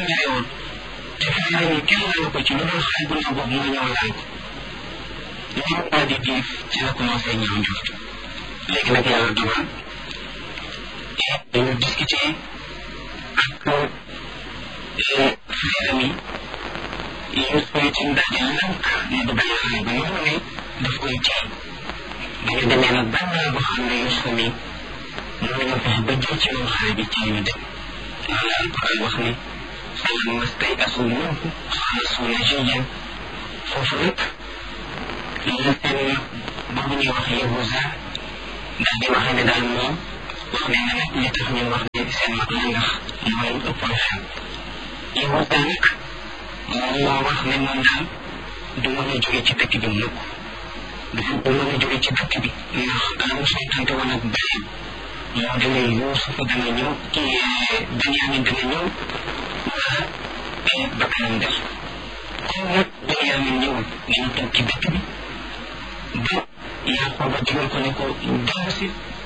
bare woon te frère yi kenn laalu ko ci lu dul xale bu ndaw boobu moo ñëw laal ko ñoom daal di diif ci la commencé ñaaw njort léegi nag yàlla dogal dañu discuter ak frère mi Yuusufa itam daal di lànk ne du bàyyi xale ba noonu ne daf koy jaay ba ñu demee nag ban naa boo xam ne Yuusufa mi mën nañu fexe ba jël ci moom xale bi ci ñu dem loolu la alquran wax ne falamma stay'asu minhu xalasu najiyan foofu nag la seen mag boobu ñuy wax Yahuza daal di waxee ne daal moom wax ne na nag li tax ñu wax ne seen mag la ndax mooy ëppoon xel Yahuza nag moom moo wax ne moom daal du mën a jóge ci dëkk bi mukk du du mën a jóge ci dëkk bi ndax la mu sontante woon ak bàyyam moo dana Yuusufa dana ñëw kii Benyamin dana ñëw wala bakkanam des comme nag Benyamin ñëwul nañu toog ci dëkk bi ba Yaquba digal ko ne ko dellu si